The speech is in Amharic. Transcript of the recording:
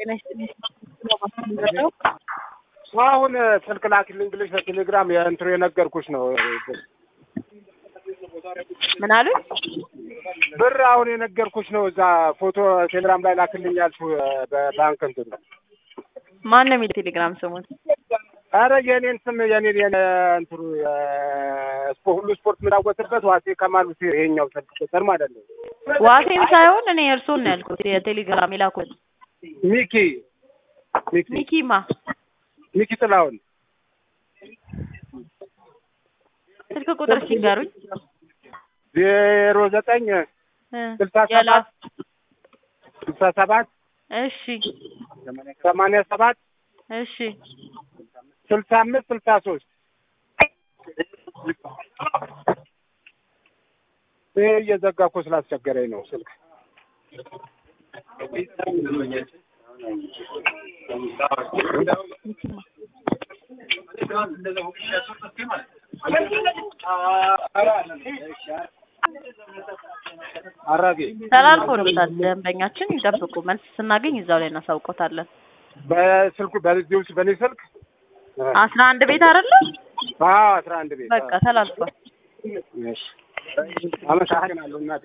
ጤና ይስጥልኝ። ነው አሁን ስልክ ላኪልኝ ብለሽ በቴሌግራም የእንትኑ የነገርኩሽ ነው። ምን አሉ? ብር አሁን የነገርኩሽ ነው። እዛ ፎቶ ቴሌግራም ላይ ላክልኝ ያልሽው በባንክ እንትኑ ማን ነው የሚል ቴሌግራም ስሙን? አረ የኔን ስም የኔን የኔ እንትኑ ስፖ ሁሉ ስፖርት የምናወጥበት ዋሴ ከማል ሁሴን ይሄኛው ስልክ ቁጥር ማለት ነው። ዋሴን ሳይሆን እኔ እርሶን ነው ያልኩት። የቴሌግራም የላኩት ሚኪ ሚኪ ሚኪማ ሚኪ ጥላሁን ስልክ ቁጥር ሲንገሩኝ ዜሮ ዘጠኝ እ ስልሳ ያላ ሰባት ስልሳ ሰባት እሺ ሰማንያ ሰባት እሺ ስልሳ አምስት ስልሳ ሶስት ይህ እየዘጋ እኮ ስላስቸገረኝ ነው ስልክ አራጌ ተላልፎልታል። ደንበኛችን ይጠብቁ። መልስ ስናገኝ እዛው ላይ እናሳውቆታለን። በስልኩ በዚህ ውስጥ በእኔ ስልክ አስራ አንድ ቤት አይደለ? አዎ አስራ አንድ ቤት በቃ ተላልፏል። እሺ አመሰግናለሁ እናቴ